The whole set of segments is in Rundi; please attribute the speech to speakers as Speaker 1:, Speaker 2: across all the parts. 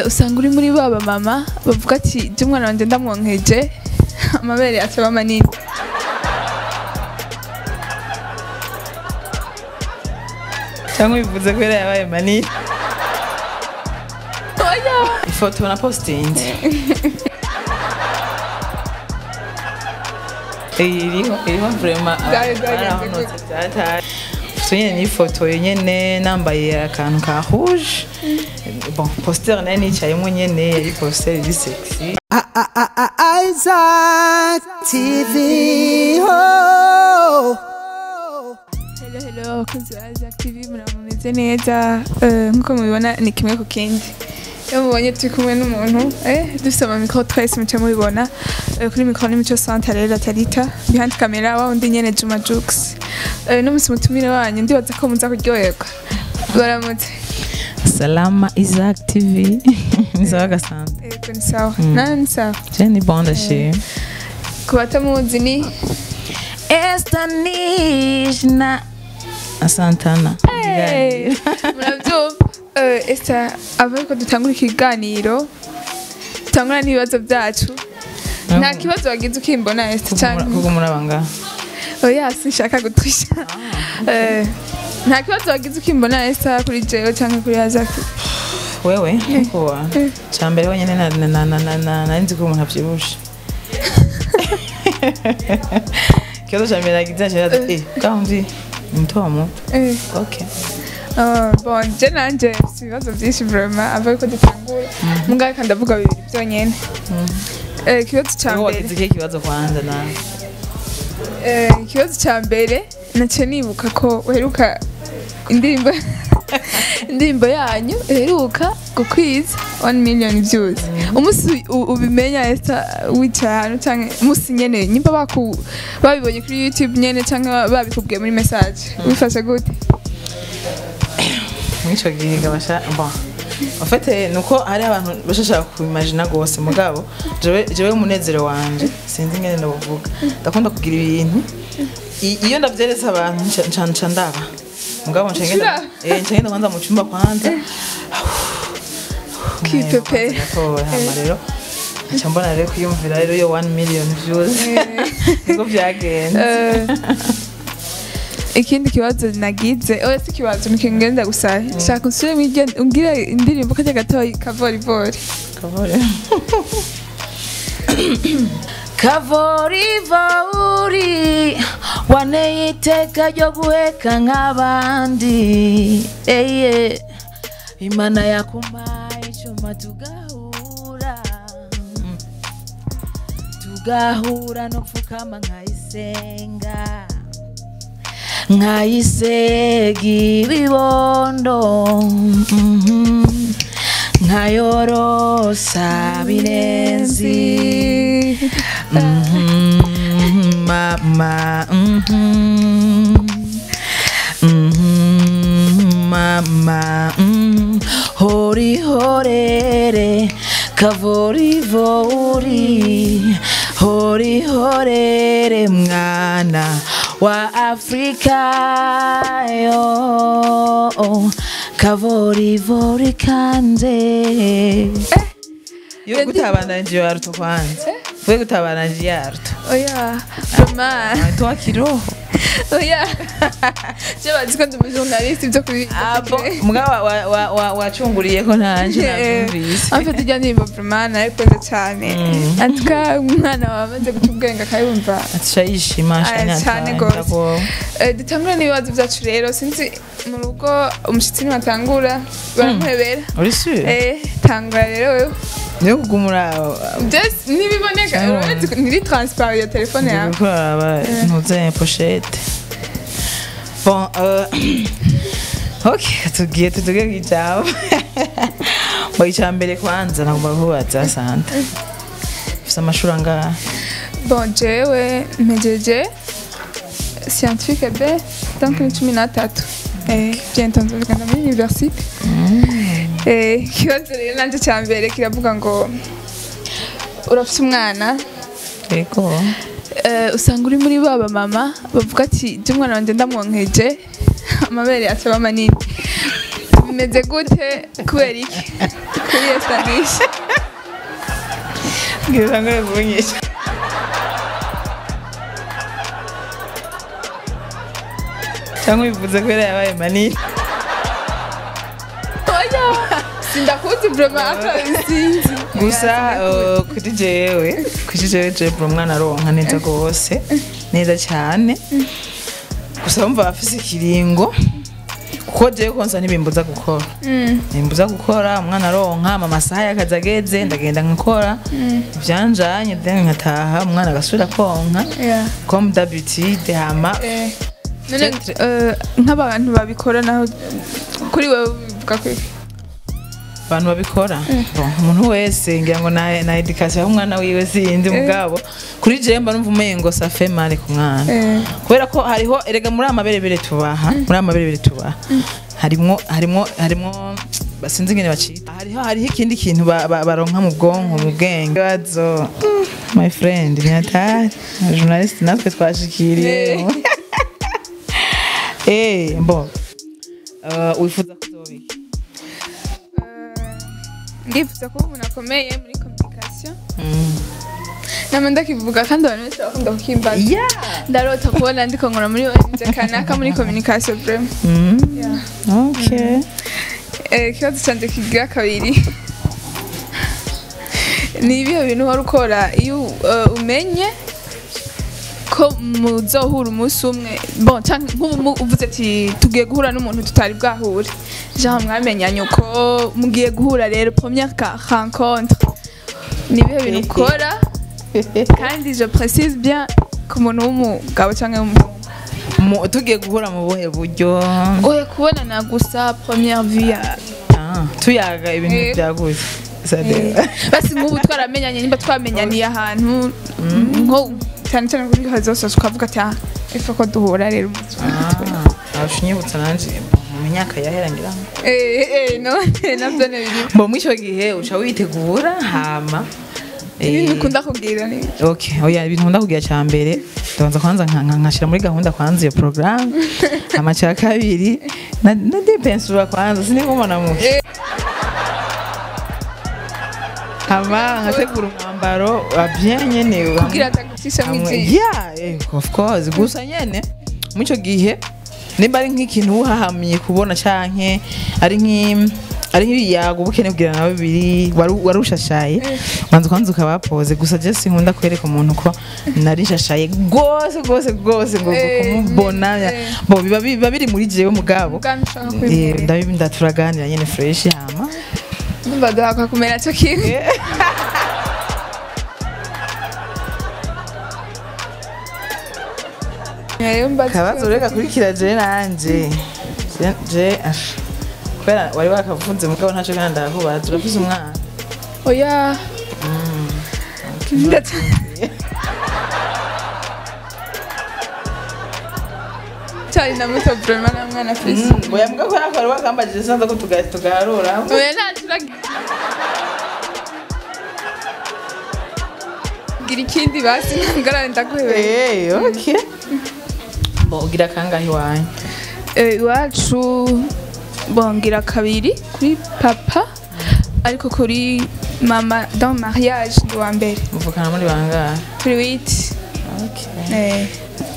Speaker 1: usanga uri muri baba mama bavuga ati jya umwana wanjye ndamwonkeje amabere acaba manini
Speaker 2: cyangwa bivuze ko yari yabaye manini
Speaker 1: oya
Speaker 2: ifoto na postingi iriho iriho vrema
Speaker 1: Bwari bwagenze
Speaker 2: barahonotse byataye ifoto nyene n'ifoto nyene nambaye akantu ka rouge bon poster nayo nicayemo nyene yari poster iri sexy
Speaker 3: Isaac TV. Oh.
Speaker 1: hello hello abakunzi ba Isaac TV muramumeze neza Eh, nk'uko mubibona ni kimwe ku kindi iyo mubonye turi kumwe n'umuntu eh, dufite amamikoro twese muce mubibona Eh, kuri mikoro ni mico santa rero tarita behind camera wa undi nyene Juma Jux Eh, n'umunsi mutumire wanyu ndibaza ko muza kuryoherwa baramutse
Speaker 2: salama isaac tv nisawa gasante
Speaker 1: yego ni sawa nani ni sawa
Speaker 2: je ni bon ndashima
Speaker 1: ku batamuzi ni
Speaker 2: estanishna asantana
Speaker 1: Hey, murabyumva Eh, Esther ava ariko dutangura ikiganiro dutangura n'ibibazo byacu nta kibazo wagize ukimbona Esther cyane
Speaker 2: kuko murabanga
Speaker 1: oya sinshaka gutwisha Eh, nta kibazo wagize ukimbona Esther kuri jewe cyangwa kuri Azaki
Speaker 2: wewe kuwa cyambere wenyine na- na- na- na- na- na- nari nzi ko umuntu abyibushe ikibazo cya mbere nagize nashira ati eh kandi muto wa muto
Speaker 1: Eh,
Speaker 2: okay
Speaker 1: oh, bon je nanje mfite ibibazo byinshi vraiment ava ariko dutangura mugabo reka ndavuga bibiri byonyine Eh, ikibazo cya
Speaker 2: wowe
Speaker 1: mbere
Speaker 2: wagize ikihe kibazo kwanza nawe
Speaker 1: Eh, ikibazo cya mbere nacyo nibuka ko uheruka indirimbo indirimbo yanyu iheruka gukwiza 1 million views umunsi u- ubimenya Esther wicaye ahantu cyangwa umunsi nyene nyimba baku babibonye kuri YouTube nyene cyangwa babikubwiye muri message bifashe gute
Speaker 2: muri icyo gihe gabasha bon en fait nuko hari abantu bashashaka kubimagina gose mugabo jewe jewe umunezero wanje sinzi ngene ndabuvuga ndakunda kugira ibintu I- iyo ndavyeretse abantu nca- nca nca ndaba mugabo nca ngenda
Speaker 1: Ucura?
Speaker 2: eh nca ngenda kwanza mu cyumba kwanza
Speaker 1: Kipepe.
Speaker 2: gatoya hama rero nca mbona rero kwiyumvira rero yo 1 million views niko byagenze
Speaker 1: Eh, ikindi kibazo nagize oya si ikibazo nikingenda gusa shaka usubire mwige umbwire indirimbo kajya gatoya kavorivori
Speaker 2: Kavore. kavorivori waneye iteka ryo guheka nk'abandi eye imana yakumpaye icyuma tugahura tugahura no pfukama nkayisenga nkayisega ibibondo mhm. nkayorosa birenzi Mhm, mama mhm. Mhm, mama mhm. hori horere kavorivori hori horere mwana wa afrika yo kavorivori kanje yo gutabananje yaruto kwanza we gutabananje yaruto
Speaker 1: oya vraiment
Speaker 2: toa kiroho
Speaker 1: oya je bazi ko ndi umujournaliste ibyo kuri
Speaker 2: abo mugabo wa- wa- wa- wacunguriyeko nanje navyumvise
Speaker 1: amfite ijya ndirimbo vraiment narayikunze cyane antuka umwana wawe amaze guca ubwenge akayumva
Speaker 2: atisha yishima
Speaker 1: Aya, cyane gose. Eh, dutangura n'ibibazo byacu rero sinzi mu rugo umushyitsi niwatangura baramuhebera
Speaker 2: uri sure
Speaker 1: Eh, tangura rero wewe
Speaker 2: niyo kugumura
Speaker 1: Just ntibiboneka
Speaker 2: Mm.
Speaker 1: uretse ko ntiri transparent iyo telefone yawe
Speaker 2: gukora ntuze pochette bon euh, ok tugiye tutuge kwijambo ngo icya mbere kwanza nagomba kubaza santa ufite amashuri angahe
Speaker 1: bon jewe mpejeje scientifique b donc ni cumi n'atatu Eh, bientôt nzogenda muri universite Eh, ikibazo rero nanje cya mbere kiravuga ngo urafite umwana
Speaker 2: yego
Speaker 1: eh, usanga uri muri baba mama bavuga ati jya umwana wanjye ndamwonkeje amabere acaba manini bimeze gute kubera iki kuri estanisha
Speaker 2: ngira ngo ngunyisha cyangwa bivuze ko yari yabaye manini
Speaker 1: oya sindakuzi vraiment akabisinzi
Speaker 2: gusa uh, kuri jewe kuri jewe jewe umwana aronka neza rwose neza cyane gusa wumva afise ikiringo kuko jewe konsa ntibimbuza gukora ntibimbuza gukora umwana aronka ama masaha y'akazi ageze ndagenda nkakora ibyanjanye then nkataha umwana agasubira konka
Speaker 1: Yeah.
Speaker 2: comme d'habitude hama
Speaker 1: Eh, none eh, nk'abantu babikora naho kuri wewe bivuga ko
Speaker 2: abantu babikora Bon, umuntu wese ngira ngo na, na education y'umwana wiwe sindi mugabo kuri jewe mba numva umengo ça fait mal ku mwana
Speaker 1: Eh.
Speaker 2: kubera ko hariho erega muri amaberebere tubaha muri amaberebere tubaha harimwo harimwo harimwo basinzi ingene bacita hariho hariho ikindi kintu ba- ba- baronka mu bwonko mu bwenge bazo my friend nyatari journalist natwe twashikiriye eh bon uh, wifuza kuzobika
Speaker 1: ndifuza kuba umuntu akomeye muri communication
Speaker 2: mm.
Speaker 1: nama ndakivuga kandi abantu benshi bakunda kukimbaza
Speaker 2: yeah
Speaker 1: ndarota kubona ndiko nkora muri ONG kanaka muri communication vraiment
Speaker 2: mm.
Speaker 1: Yeah.
Speaker 2: okay
Speaker 1: Eh, ikibazo cyanjye kigira kabiri ni ibihe bintu wari ukora iyo eh, umenye ko muzohura umunsi umwe bon canke nk'ubu mu- uvuze ati tugiye guhura n'umuntu tutari bwahure genre mwamenyanye uko mugiye guhura rero première ka- rencontre ni ibihe bintu ukora kandi je précise bien ku muntu w'umugabo cyangwa w'umuhungu
Speaker 2: Mu- tugiye guhura mu buhe buryo
Speaker 1: oya kubonana gusa première vue ya
Speaker 2: Ah, tuyaga ibintu
Speaker 1: Eh.
Speaker 2: byaguze Sadeo.
Speaker 1: basi nk'ubu twaramenyanye nimba twamenyaniye ahantu nko cyane cyane kuri hazosa tukavuga ati ah ifa ko duhura rero umunsi umwe."
Speaker 2: Ah, ushinyibutsa nanje mu myaka yahera ngira ngo
Speaker 1: eh eh none nabyo ni ibintu
Speaker 2: mbo muri icyo gihe uca witegura hama eh,
Speaker 1: ibintu ukunda kubwira ni
Speaker 2: okay oya ibintu nkunda kugira cya mbere ndabanza kwanza nka- nka- nkashyira muri gahunda kwanza iyo porogaramu hama cya kabiri na na depensura kwanza sinigumana mu hama nkategura umwambaro wa bien nyene
Speaker 1: kugira atagucisha mu
Speaker 2: hamwe
Speaker 1: ijisho
Speaker 2: yeah eh, of course gusa nyene muri icyo gihe nimba ari nk'ikintu uhahamiye kubona canke ari nk'i ari nk'ibiyago uba ukeneye kugira nawe bibiri wari- wari ushashaye banza kwanza ukabapoze gusa je sinkunda kwereka umuntu ko nari nshashaye rwose rwose rwose ngo
Speaker 1: Eh,
Speaker 2: kumubona
Speaker 1: eh.
Speaker 2: bo biba biba biri muri jewe mugabo
Speaker 1: ubwanwa ushaka
Speaker 2: Eh,
Speaker 1: kwimura
Speaker 2: ndabi ndaturaganira nyene fresh hama
Speaker 1: ndumva duhakwa kumera cyo kimwe rero mbaza
Speaker 2: kabazo reka kurikira je nanje Je- je ash kubera wari wakavuze mugabo ntacyo kandi ndakubaza uravuze umwana
Speaker 1: oya ndetse cyari na muto vraiment na mwana Felicie
Speaker 2: oya mbwa ko nako wari wakambajije sinza ko tuga- tugarura
Speaker 1: oya ntacura gira ikindi basi ntangarane ndaguhebeye
Speaker 2: Eh, okay bo ugira kangahe iwanyu
Speaker 1: Eh, iwacu bongira kabiri kuri papa ariko kuri mama dans mariage ndi wa mbere
Speaker 2: muvukana muri bangahe
Speaker 1: kuri witi
Speaker 2: Okay.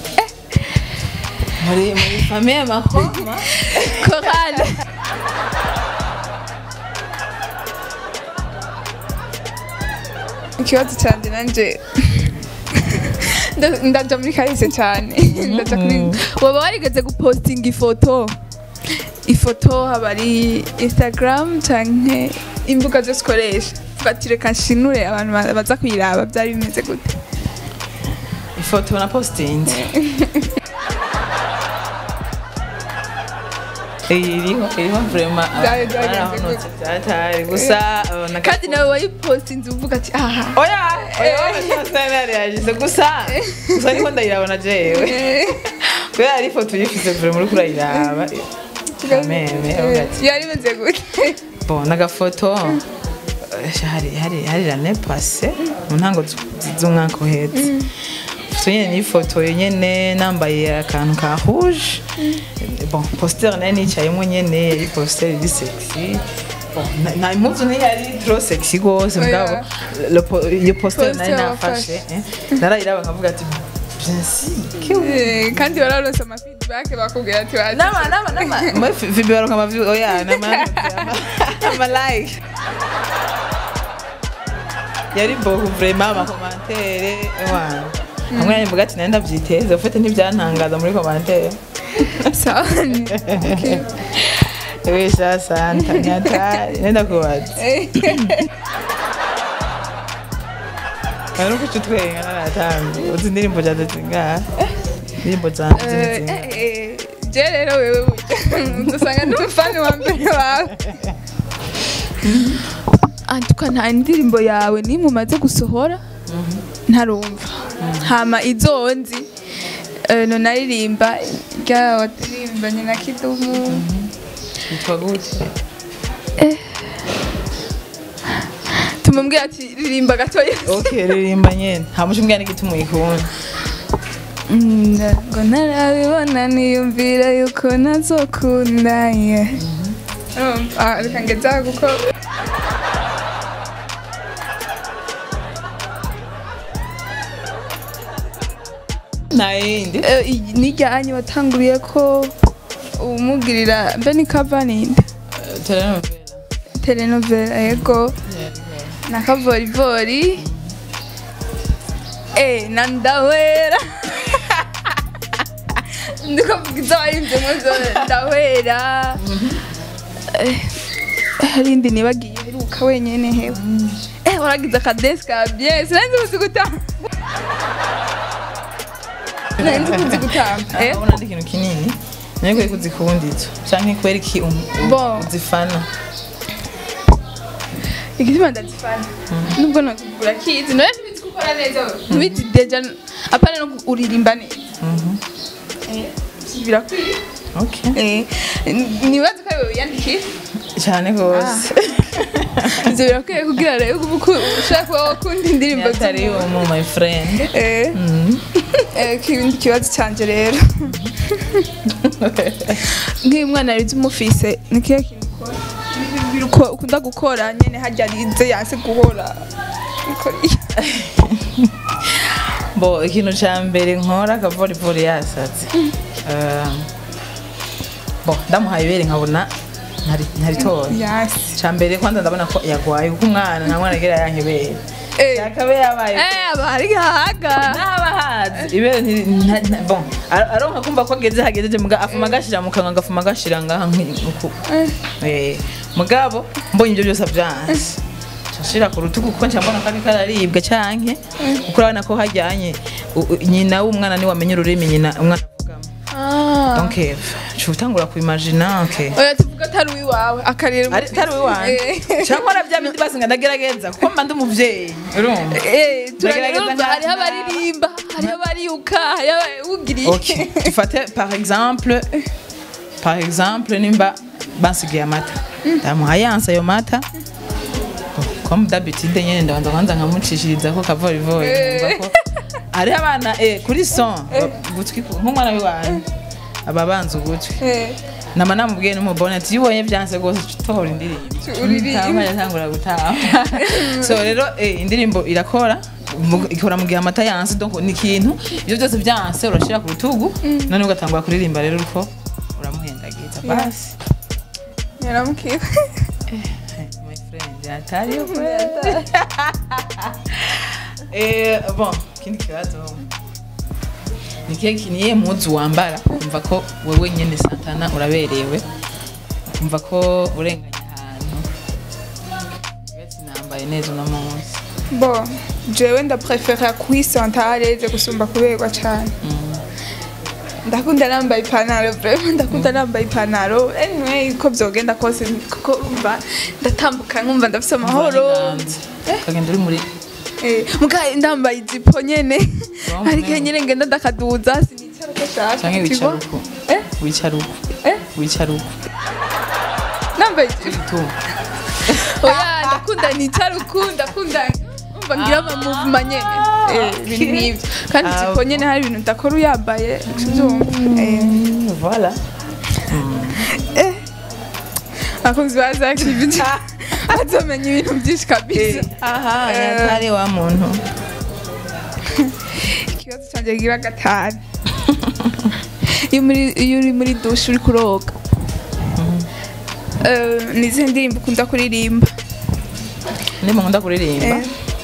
Speaker 2: muri muri famille makoma
Speaker 1: korale ikibazo cyanjye nanjye nda- ndaja muri kahise cyane ndaja kuri waba warigeze gupostinga ifoto ifoto haba ari instagram canke imbuga zose ukoresha ugati reka nshinure abantu ba- baza kuyiraba byari bimeze gute
Speaker 2: ifoto na postinze iriho iriho vraiment
Speaker 1: Byari byagenze
Speaker 2: barahonotse byatari gusa uh, na
Speaker 1: kandi nawe wayipostinze uvuga ati aha
Speaker 2: oya oya cyane yagize gusa gusa niko ndayirabona jewe kubera ari ifoto uyifise vure muri kurayiraba kameme uvuga ati
Speaker 1: yari imeze gute
Speaker 2: bon n'agafoto eh, hari hari hari l'année passée mu ntango z- z'umwaka uhetse ifoto nyene n'ifoto nyene nambaye akantu ka rouge bon poster nayo nicayemo nyene yari poster iri sexy na- na impuzu ntiyari trop sexy gose
Speaker 1: Oya.
Speaker 2: mugabo le po- iyo poster nari
Speaker 1: Poster
Speaker 2: nafashe eh, narayiraba nkavuga ati bien sûr que-
Speaker 1: Eh, kandi wararonse ama feedback bakubwira ati wazi
Speaker 2: nama nama nama moi Phoebe baronka ama view oya nama ama like yari bohu vraiment ama commentaire wana hamwe yanjye mvuga ati nari ndavyiteze ufite ntibyantangaza muri commentaire
Speaker 1: sawa Okay.
Speaker 2: ewe sha santa nyatari nenda kubaza
Speaker 1: Eh,
Speaker 2: Ari uko utwenga naratambi uzi indirimbo zanjye zingahe indirimbo zanjye
Speaker 1: eh,
Speaker 2: zini zingahe
Speaker 1: eh, je rero wewe burya usanga ndi umufani wa mbere wawe antuka nta indirimbo yawe nimwe umaze gusohora ntarumva hama izo nzi eh, no naririmba rya watirimbanye na kidumu
Speaker 2: yitwa gute
Speaker 1: tumubwira ati ririmba gatoya
Speaker 2: ok ririmba nyene hamusha umbwira n'igituma uyikunda
Speaker 1: Mm, ngo ntarabibona niyumvira yuko nazokunda yeah. Urumva? Ah, reka ngeza kuko
Speaker 2: nta yindi
Speaker 1: eh, iyi ni ryanye watanguriye ko umugirira mbe ni kava ninde
Speaker 2: telenovela
Speaker 1: telenovela yego na kavorivori eh na ndawera ndiko mvuga izo waririmbyemo zose ndawera Eh, hari indi nibagiye heruka wenyene hewe eh waragize akadeski ka bien sinanzi kuzi gutamba sinanzi kuzi gutamba eh
Speaker 2: urabona ari ikintu kinini nayo kubera ko uzikunda izo canke kubera iki um- um-
Speaker 1: Bon.
Speaker 2: uzifana
Speaker 1: igituma ndazifana nubwo nokigura kizi nawe ntibizi ko ukora neza ntibizi deja apana no uririmba neza Eh, birakwiye
Speaker 2: ok
Speaker 1: Eh, nibaza ko wewe wiyandikira
Speaker 2: cyane rwose
Speaker 1: ivyo birakwiye kugira rero uba uku- ushaka kuba wakunda indirimbo
Speaker 2: atari
Speaker 1: z'umuntu.
Speaker 2: umu my friend
Speaker 1: Eh, eh, ikindi kibazo canje rero nk'iyo umwana arize umufise ni kihe kintu ukora Ni ibintu uko- ukunda gukora nyene harya arize yanse guhora Bikora-
Speaker 2: bo ikintu cya mbere nkora akavorivori yasatse Eh, bo ndamuhaye ibere nkabona ntari- ntaritora
Speaker 1: yasi
Speaker 2: cya mbere kwanza ndabona ko yagwaye kuko umwana nta mwana agira yankebere
Speaker 1: Eh.
Speaker 2: yakabe yabaye
Speaker 1: Eh, aba ari gahaga
Speaker 2: n'aba hazi ibere ntiri- nta- nta- bon ar- aronka kumva ko ageze hagejeje muga afuma agashira mu kanwa agafuma agashira ngaha nk'uku
Speaker 1: Eh.
Speaker 2: Eh, mugabo mbonye ibyo byose avyanse nshira ku rutugu kuko nca mbona ko ariko araribwa canke kuko urabona ko hajyanye u- u- nyina w'umwana niwe amenya ururimi nyina umwana avugamo
Speaker 1: Ah.
Speaker 2: donc eh, nca utangura kuimagina okay
Speaker 1: oya tuvuga atari uwiwawe akarira
Speaker 2: ari tari wiwanje cyangwa arabya bindi basi nga ndagerageza kuko mba ndi umuvyeyi urumva
Speaker 1: Eh,
Speaker 2: Ndagerageza
Speaker 1: turarumva
Speaker 2: nka-
Speaker 1: hariho abaririmba hariho abariyuka hariho abawugiriye
Speaker 2: ok dufate par exemple par exemple nimba bansigiye amata ndamuha yanse ayo mata comme d'habitude nyene ndabanza kwanza nkamucishiriza ko kavorivori numva ko hariho abana eh, kuri son gutwi ku- nk'umwana w'iwanyu aba banza ugutwi
Speaker 1: Eh,
Speaker 2: nama namubwiye n'umubone ati iyo ubonye byanse rwose utahora indirimbo
Speaker 1: Uririmba.
Speaker 2: Ntama yatangura gutaha so rero eh, indirimbo irakora mu- ikora mu gihe amata yanse donc ni ikintu ibyo byose byanse urashira ku rutugu none ugatangura kuririmba rero uko uramuhendagiza basi
Speaker 1: yaramubwiye
Speaker 2: my friend atari eh bon kindi kibazo ni kihe kiniye muzu wambara kumva ko wewe nyene santana uraberewe kumva ko urenganya ahantu ati nambaye neza uno munsi
Speaker 1: bo jewe ndaprefera kwisanta areze gusumba kuberwa cane ndakunda nambaye ipantaro vraiment ndakunda nambaye ipantaro anyway uko vyogenda kose kuko umva ndatambuka nkumva ndafise amahoro
Speaker 2: ukagenda uri muri
Speaker 1: Eh, muga ndambaye ijipo nyene
Speaker 2: Wambaye.
Speaker 1: ariko nyene ngenda ndakaduza sinicara uko shaka
Speaker 2: canke
Speaker 1: tu
Speaker 2: wicara
Speaker 1: vois?
Speaker 2: uko
Speaker 1: Eh?
Speaker 2: wicara uko
Speaker 1: Eh?
Speaker 2: wicara uko
Speaker 1: nambaye ijipo
Speaker 2: tuma
Speaker 1: oya ndakunda nicara uku ndakunda umva ngira ama movement nyene eh ibintu nk'ivyo kandi
Speaker 2: Ah,
Speaker 1: ijipo nyene hari ibintu udakora uyambaye uvyumva eh
Speaker 2: voilà
Speaker 1: abakunzi ba Zac TV bazomenya ibintu byinshi kabisa
Speaker 2: aha
Speaker 1: Eh.
Speaker 2: yatari wa muntu
Speaker 1: ikibazo cyanjye gira gatanu iyo muri- iyo uri muri dushe uri kuroga Eh, ni izihe ndirimbo ukunda kuririmba
Speaker 2: ndimo nkunda kuririmba
Speaker 1: Eh.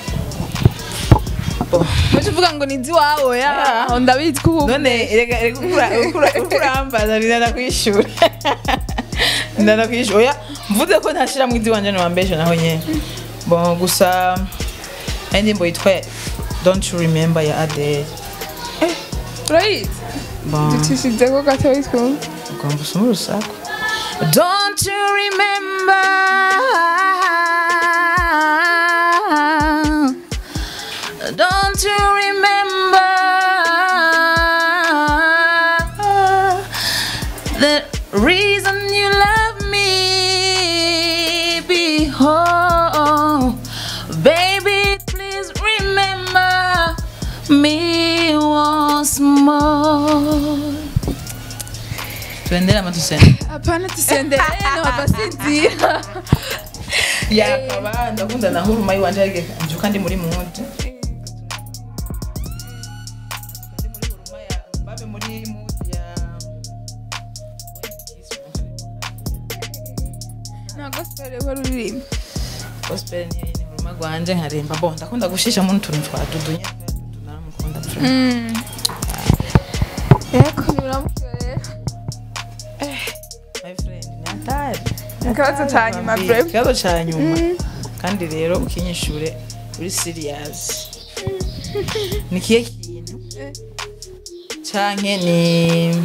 Speaker 1: Muje uvuga ngo ni iziwawe ya
Speaker 2: Yeah.
Speaker 1: ndabizi ko ubu
Speaker 2: none reka reka ukura ukura ukurambaza ndana kwishura ndana kwishura oya mvuze ko ntashira mu idiwanje no wambeshe naho nyene bon gusa ari ndimbo yitwa don't you remember ya Adele
Speaker 1: urayizi
Speaker 2: bon
Speaker 1: ducishije ko gatoya twumva
Speaker 2: ugomba usoma urusaku don't you remember don't you remember the reason you love me behold baby please remember me once more tuendele ama tusende
Speaker 1: hapana tusendere ntiwabasinzira
Speaker 2: yakaba ndakunda na huruma yiwanje ariko njuka ndi muri muti babe muri muti ya
Speaker 1: nta gospel uhora uririmba
Speaker 2: gospel ni ni huruma rwanje nkaremba bo ndakunda gushisha mu tuntu twa dudu nyine dudu naramukunda pfura
Speaker 1: yego biramutse rero
Speaker 2: my friend ni atari
Speaker 1: Ikibazo ca nyuma,
Speaker 2: Atari,
Speaker 1: brave.
Speaker 2: ikibazo ca nyuma kandi rero ukinyishure uri serious ni kihe kintu canke ni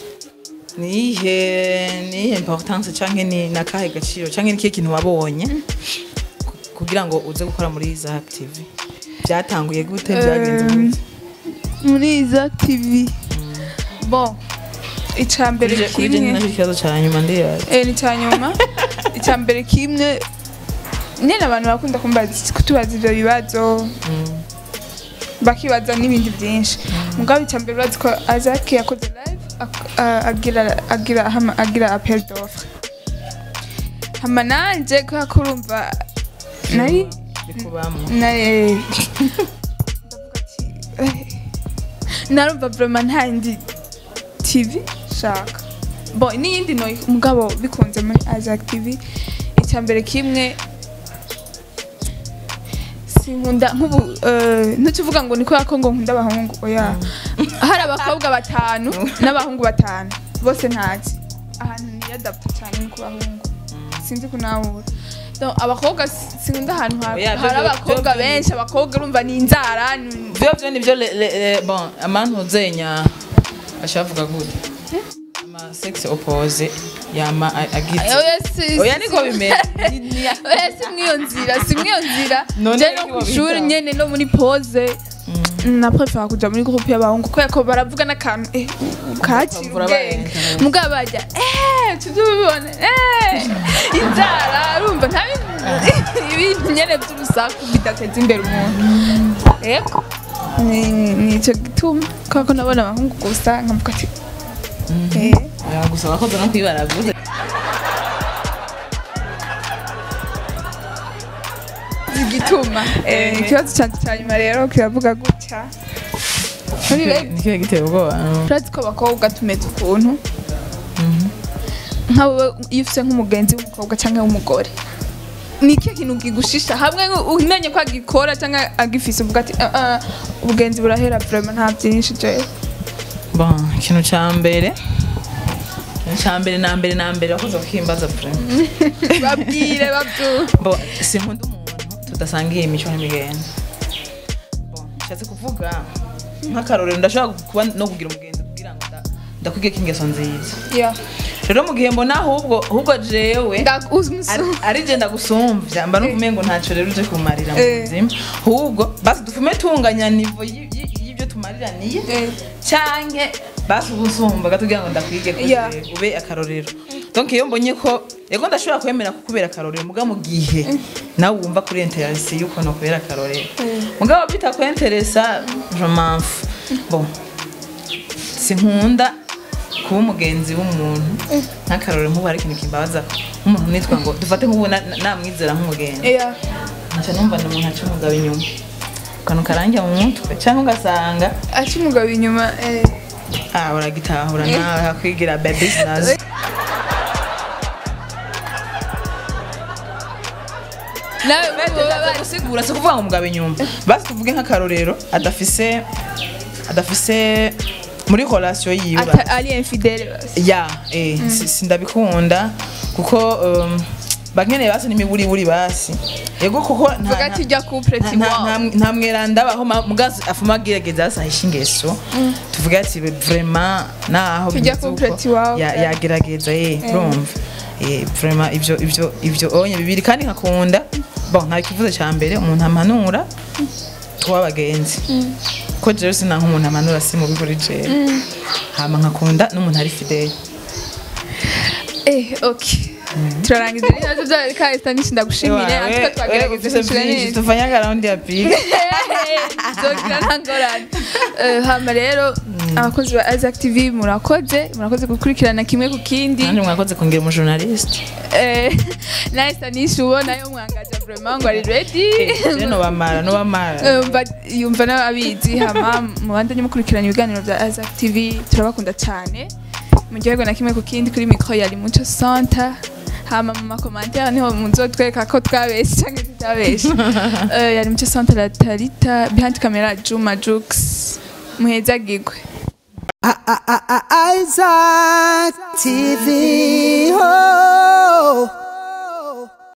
Speaker 2: nihe nihe importance canke ni nakahe gaciro canke nikihe kintu wabonye ku- kugira ngo uze gukora muri Zack TV byatanguye gute byagenze gute
Speaker 1: muri Isaac TV bon icya mbere
Speaker 2: Kuri je- kuri je ni
Speaker 1: kimwe
Speaker 2: nacyo ikibazo ca nyuma ndibaza
Speaker 1: eh ni icya nyuma icya mbere kimwe nyine abantu bakunda kumbaza kutubaza ibyo bibazo bakibaza n'ibindi byinshi mugabo icya mbere urazi ko Isaac yakoze live ak- a- agira agira hama- agira appel d'offre hama nanje kubera ko urumva nari
Speaker 2: bikubamwo
Speaker 1: naye ndavuga ati eh, narumva vraiment nta yindi tv shaka bo n'iyindi no mugabo bikunze muri Isaac TV icya mbere kimwe sinkunda nk'ubu eh, ntukivuga ngo ni kubera ko ngo nkunda abahungu oya hari abakobwa batanu n'abahungu batanu bose ntazi ahantu niyadapta cyane ni ku bahungu sinzi kunahura Donc, abakobwa si- sinkunda ahantu ha-
Speaker 2: Oya, byo-
Speaker 1: hari
Speaker 2: byo-
Speaker 1: abakobwa
Speaker 2: byo-
Speaker 1: benshi abakobwa urumva ni inzara ni-
Speaker 2: vyo vyo nivyo le- le- le- bon amantu uzenya bashavuga gute ama sex oppose yama a- agize
Speaker 1: oya si-
Speaker 2: oya
Speaker 1: si-
Speaker 2: niko bimeze Ni- ni-
Speaker 1: oya si mw'iyo nzira si mw'iyo nzira
Speaker 2: None
Speaker 1: je no
Speaker 2: iki
Speaker 1: ku ishuri
Speaker 2: wabitaho?
Speaker 1: nyene no muri pose naprefera kuja muri groupe y'abahungu kubera ko baravuga n'akantu eh, ukakira
Speaker 2: Bakavura
Speaker 1: ubwenge
Speaker 2: barenga.
Speaker 1: mugabo bajya eh tujye ubibona eh inzara urumva nta bintu- ibintu nyene by'urusaku bidateza imbere umuntu yego ni ni ico gituma kubera ko nabona abahungu gusa nkavuga ati eh
Speaker 2: oya gusa abakoze no kwibaraguza
Speaker 1: igituma Eh, ikibazo cyanjye cya nyuma rero kiravuga gutya muri reg
Speaker 2: nikiba giteye ubwoba
Speaker 1: urazi ko abakobwa tumeze ukuntu nk'abo iyo ufite nk'umugenzi w'umukobwa cyangwa w'umugore ni ikihe kintu kigushisha hamwe umenye ko agikora cyangwa agifise uvuga ati "Ah, ah, ubugenzi burahera vraiment nta byinshi jewe
Speaker 2: bon ikintu ca mbere ikintu ca mbere na mbere na mbere wakoze kukimbaza pre
Speaker 1: babwire babyumve
Speaker 2: bon sinkunda umuntu tudasangiye imico n'imigenzo bon nshatse kuvuga nk'akarorero ndashobora kuba no kugira umugenzi kugira ngo nda- ndakwige ko ingeso nziza
Speaker 1: Yeah.
Speaker 2: rero mu gihe mbona ahubwo ahubwo jewe
Speaker 1: Nda- uzi
Speaker 2: ari-
Speaker 1: umusu-
Speaker 2: ari je ndagusumvya mba nukumenye ngo ntacyo rero uje kumarira mu
Speaker 1: Eh.
Speaker 2: buzima ahubwo basi dufume tunganya nivo y- y- y'ibyo tumariraniye
Speaker 1: Eh.
Speaker 2: canke basi ubusumba gatubwira ngo ndakwige ko
Speaker 1: Yeah.
Speaker 2: jewe ube akarorero donc iyo mbonye ko yego ndashobora kwemera kukubera akarorero muga mu gihe nawe wumva kuri interesi yuko nokubera akarorero mugabo bitakwenteresa je m'en fous. bon sinkunda kuba umugenzi w'umuntu nk'akarorero nk'ubu hari ikintu kimbabaza nk'umuntu nitwa ngo dufate nk'ubu na- na- namwizera nk'umugenzi
Speaker 1: yeah.
Speaker 2: nca numva ni umuntu aca umugabo inyuma akantu karangira mu mutwe cyangwa ugasanga
Speaker 1: aca umugabo inyuma eh.
Speaker 2: ah uragitahura nawe hakwigira babies nazo
Speaker 1: nawe
Speaker 2: Baba gusigura si ukuvuga ngo umugabo inyuma basi tuvuge nk'akarorero adafise adafise muri relation yiwe
Speaker 1: ata- ari infidele basi
Speaker 2: ya eh si- sindabikunda kuko um, bakeneye basi n'imiburiburi basi yego kuko nta-
Speaker 1: vuga ati
Speaker 2: nta-
Speaker 1: rya couple
Speaker 2: nta-
Speaker 1: ti
Speaker 2: nta-
Speaker 1: wow
Speaker 2: nta- nta mweranda abaho ma- mugazi afuma agerageza asahisha ingeso tuvuge ati vraiment naho
Speaker 1: Tujya
Speaker 2: bimeze
Speaker 1: couple
Speaker 2: uko,
Speaker 1: ti wow.
Speaker 2: ya- yagerageza eh urumva eh vraiment ivyo ivyo ivyo onye bibiri kandi nkakunda bon nta kivuze cya mbere umuntu amanura tuba abagenzi ko jewe sinanka umuntu amanura si mubi kuri jewe hama nkakunda n'umuntu ari fidele
Speaker 1: eh okay turarangiza ibibazo bya kahita nishi ndagushimire ariko twagerageza kwishyura neza
Speaker 2: tufanya akaraundi ya piga
Speaker 1: zogira nta ngorane Eh, hama rero abakozi ba Isaac TV murakoze murakoze gukurikirana kimwe ku kindi
Speaker 2: nanjye mwakoze kongera umujournaliste
Speaker 1: Eh, nawe stanisha ubona yo mwangaje vraiment ngo ari ready
Speaker 2: je nobamara nobamara
Speaker 1: Eh, yumva- yumva nawe abizi hama mubandanye mukurikirana ibiganiro bya Isaac TV turabakunda cyane muryoherwe na kimwe ku kindi kuri mikro yari muco center hama mu makomantere niho muzotwereka ko twabeshe cyangwa tutabeshe Eh, yari muco center la tarita behind camera juma jux muhezagirwe
Speaker 3: Isaac TV. Oh.